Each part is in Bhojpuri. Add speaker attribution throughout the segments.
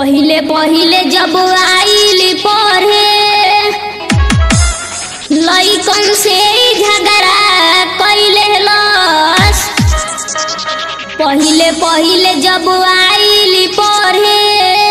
Speaker 1: पहिले पहिले जब आइली पढ़े लइकन से झगड़ा कैले लस पहिले पहिले जब आइली पढ़े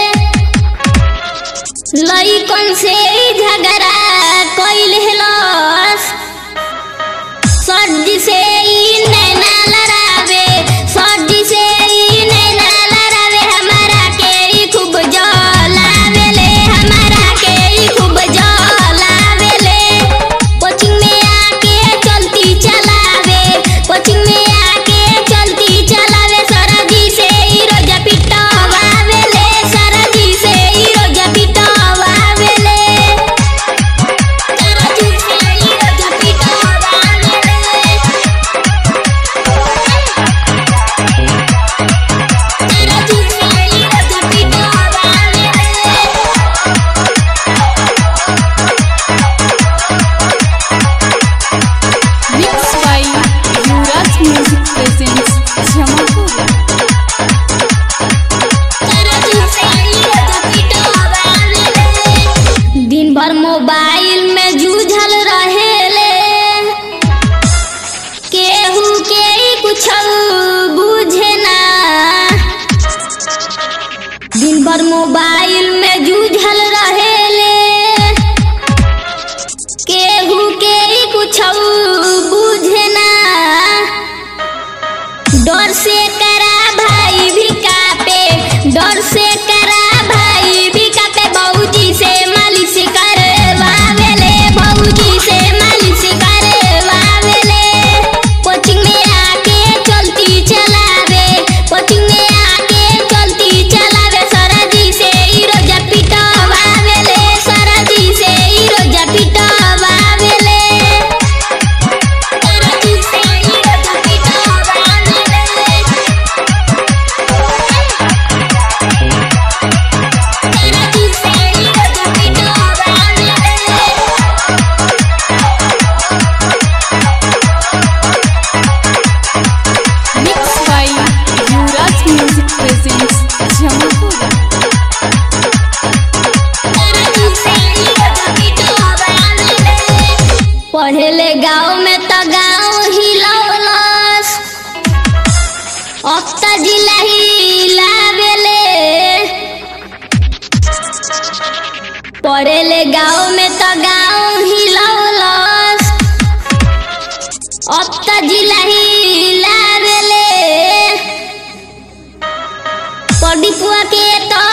Speaker 1: लइकन से झगड़ा कैले लस सर्दी से ई नैना लड़ावे सर्दी से ई नैना लड़ावे हमारा के ई खूब जलावेले हमारा के ई खूब जलावेले कोचिंग में आके चलती चलावे कोचिंग में आके चलती चलावे सरजी से ई रोजा पिटवावेले सरजी से ई रोजा पिटवावेले सरजी से ई रोजा पिटवावेले
Speaker 2: Mixed by Yuvraj Music Presents Jamapur.
Speaker 1: दिन भर मोबाइल में जूझल रहेले केहू के ही कुछ बुझे ना दिन भर मोबाइल में जूझल रहेले केहू के ही कुछ बुझे ना डर से करा भाई भी कापे डर से करा भाई भी कापे बहूजी से मालिश करवावेले बहूजी से मालिश करवावेले कोचिंग में आके चलती चलावे कोचिंग में आके चलती चलावे सरजी से ई रोजा पिटवावेले सरजी से ई रोजा पिटवावेले सरजी से ई रोजा पिटवावेले सरजी से ई रोजा पिटवावेले
Speaker 2: Mixed by Yuvraj Music Presents Jamapur.
Speaker 1: पढ़ेले गाँव में तो गाँव हिलौलस अब तो जिला हिलावेले पढ़ेले गाँव में तो गाँव हिलौलस अब तो जिला हिलावेले पढ़ी पुआ के तो